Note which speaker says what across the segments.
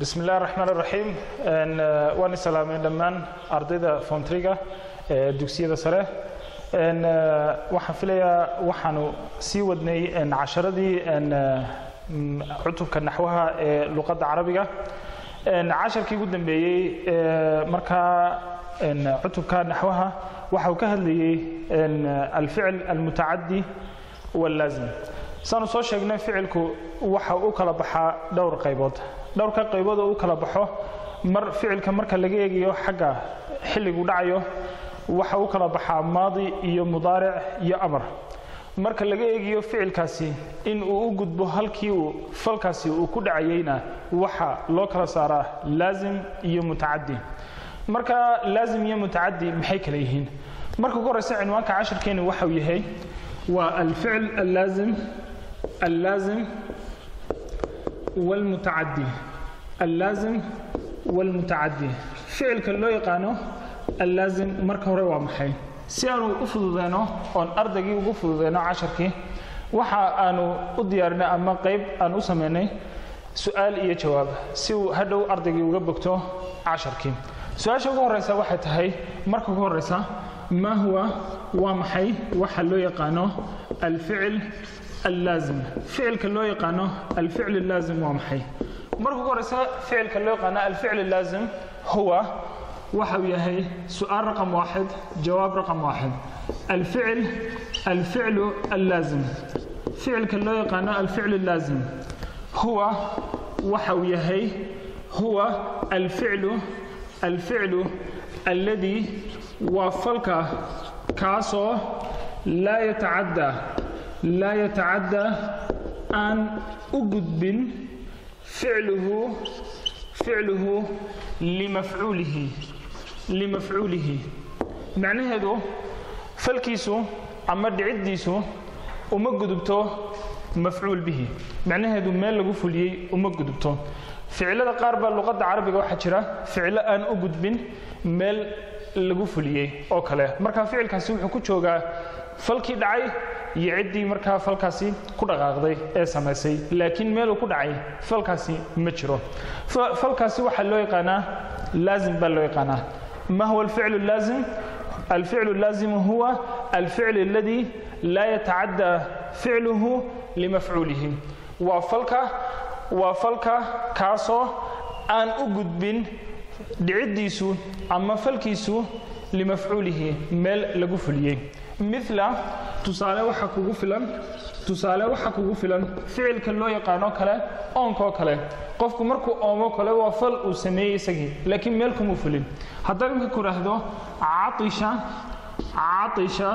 Speaker 1: bismi illahi raxmaan raxiim waan islaameen dhammaan ardayda foontriga ee dugsiyada sare waxaan filayaa waxaanu sii wadnay casharadii cutubka naxwaha ee luqadda carabiga casharkii ugu dambeeyey markaa cutubka naxwaha waxa uu ka hadlayey alficl almutacadi wallaazim saanu soo sheegnay ficilku waxa u kala baxaa dhowr qaybood dhowrka qaybood oo u kala baxo mar ficilka marka laga eegayo xagga xilligu dhacayo waxa u kala baxaa maadi iyo mudaaric iyo amar marka laga eegayo ficilkaasi in uu u gudbo halkii uu falkaasi uu ku dhacayeyna waxa loo kala saaraa laazim iyo mutacadi marka laazim iyo mutacadi maxay kala yihiin marka ugu horeysa cinwaanka cashirkeeni waxau yahay waa alficl allaazim allaazim والمتعدي اللازم والمتعدي ficilka loo yaqaano allaazim marka hore waa maxay si aanu u fududeyno oon ardaygii ugu fududeyno casharkii waxa aanu u diyaarinay ama qayb aan u samaynay su-aal iyo jawaab si uu hadhow ardaygii uga bogto casharkii su-aasha ugu horeysa waxay tahay marka ugu horeysa ma huwa waa maxay waxa loo yaqaano alficil allaazim ficilka loo yaqaano alficl allaazim waa maxay marka ugu horeysa ficilka loo yaqaano alficl allaazim huwa waxa uu yahay su-aal raqam waaxid jawaab raqam waaxid alficil alficlu allaazim ficilka loo yaqaano alficl allaazim huwa waxa uu yahay huwa alficlu alficlu alladii waa falka kaasoo laa yatacaddaa laa yatacadda aan u gudbin ficluhu ficluhu limafcuulihi limafcuulihi macnaheedu falkiisu ama dhiciddiisu uma gudubto mafcuul bihi macnaheedu meel lagu fuliyey uma gudubto ficilada qaar baa luqadda carabiga waxaa jira ficilo aan u gudbin meel lagu fuliyey oo kale marka ficilkaasi wuxuu ku joogaa falkii dhacay iyo ciddii markaa falkaasi ku dhaqaaqday ee samaysay laakiin meeluu ku dhacay falkaasi ma jiro falkaasi waxaa loo yaqaanaa laazim baa loo yaqaanaa ma huwa alficlu laazim alficlu laazimu huwa alficl aladi laa yatacadda ficluhu limafcuulihi waa falka waa falka kaasoo aan u gudbin dhiciddiisu ama falkiisu limafcuulihi meel lagu fuliyey mila tusaale waxa kugu filan tusaale waxa kugu filan ficilka loo yaqaano kale oonkoo kale qofku markuu oomo kale waa fal uu sameeyey isagii laakiin meel kumuu fulin haddaan imka ku idhaahdo caisha caisha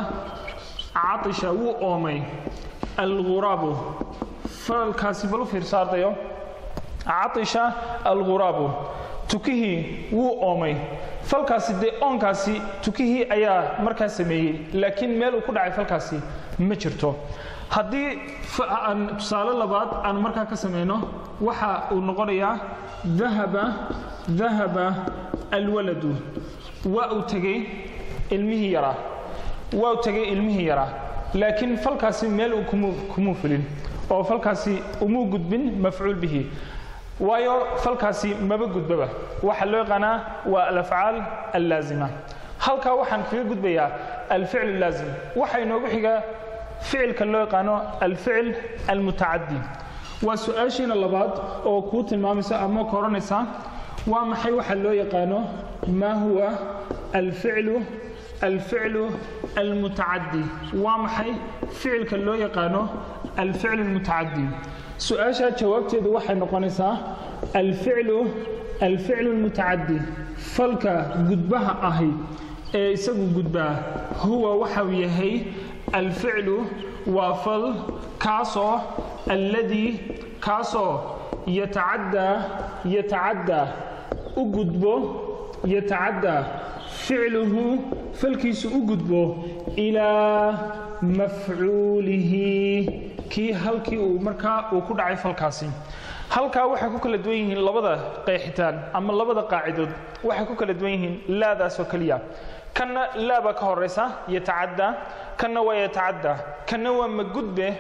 Speaker 1: caisha wuu oomay alguraabu falkaasi bal u fiirso ardayo caisha alguraabu tukihii wuu oomay falkaasi dee oonkaasi tukihii ayaa markaa sameeyey laakiin meel uu ku dhacay falkaasi ma jirto haddii aan tusaale labaad aan markaa ka samayno waxa uu noqonayaa dahaba dahaba alwaladu waa uu tegey ilmihii yaraa waa uu tegey ilmihii yaraa laakiin falkaasi meel uu kumuu fulin oo falkaasi umuu gudbin mafcuul bihi waayo falkaasi maba gudbaba waxaa loo yaqaanaa waa alafcaal allaazima halkaa waxaan kaga gudbayaa alficl laazim waxaa inoogu xigaa ficilka loo yaqaano alficl almutacadi waa su-aashiina labaad oo kuu tilmaamaysa ama ka odhanaysa waa maxay waxa loo yaqaano maa huwa alficlu alficlu almutacadi waa maxay ficilka loo yaqaano alficl almutacadi su-aashaa jawaabteedu waxay noqonaysaa alficlu alficlu lmutacadi falka gudbaha ahi ee isagu gudbaa huwa waxau yahay alficlu waa fal kaasoo alladii kaasoo yatacaddaa yatacaddaa u gudbo yatacaddaa ficluhu falkiisu u gudbo ilaa mafcuulihi kii halkii uu markaa uu ku dhacay falkaasi halkaa waxay ku kala duwan yihiin labada qeexitaan ama labada qaacidood waxay ku kala duwan yihiin laadaasoo keliya kanna laabaa ka horaysa yatacaddaa kanna waa yatacaddaa kanna waa magudbe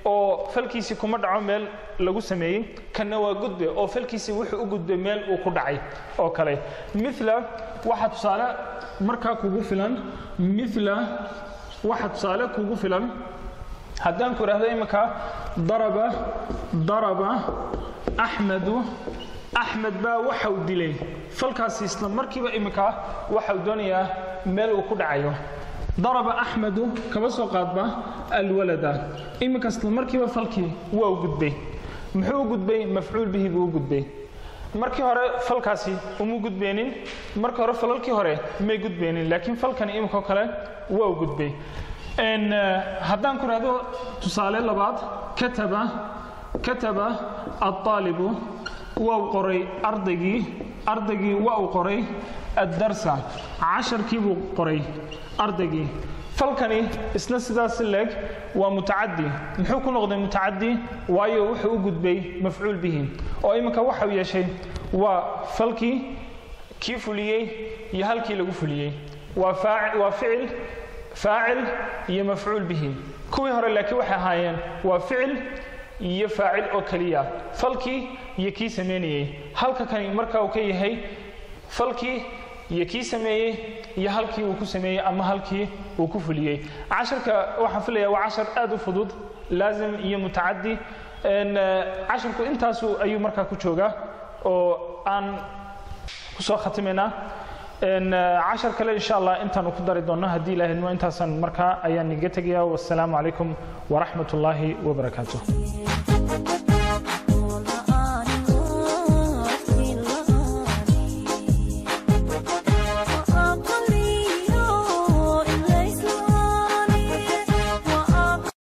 Speaker 1: oo falkiisii kuma dhaco meel lagu sameeyey kanna waa gudbe oo falkiisii wuxuu u gudbay meel uu ku dhacay oo kale mila waxa tusaale markaa kugu filan mila waxa tusaale kugu filan haddaan ku idhaahdo iminka daraba daraba axmedu axmed baa waxau dilay falkaasi isla markiiba iminka waxau doonayaa meel uu ku dhacayo daraba axmedu kaba soo qaadba alwalada iminka isla markiiba falkii waa u gudbay muxuu u gudbay mafcuul bihi buu u gudbay markii hore falkaasi uma gudbeenin markii hore falalkii hore may gudbeenin laakiin falkani iminkao kale waa u gudbay haddaan ku idhahdo tusaale labaad kataba kataba aalibu waa u qoray ardaygii ardaygii waa uu qoray addarsa casharkii buu qoray ardaygii falkani isna sidaas leeg waa mutacadi muxuu ku noqday mutacadi waayo wuxuu u gudbay mafcuul bihi oo iminka waxau yeeshay waa falkii kii fuliyey iyo halkii lagu fuliyey waa ficil faacil iyo mafcuul bihi kuwii hore laakiin waxay ahaayeen waa ficil iyo faacil oo keliya falkii iyo kii samaynayey halka kani marka uu ka yahay falkii iyo kii sameeyey iyo halkii uu ku sameeyey ama halkii uu ku fuliyey casharka waxaan filaya waa cashar aad u fudud laazim iyo mutacadi casharku intaasu ayuu markaa ku joogaa oo aan kusoo khatimaynaa cashar kale insha allah intaanu ku dari doonno haddii ilaahidmo intaasan markaa ayaan niga tegaya wassalaamu calaykum waraxmat ullaahi wabarakaatuh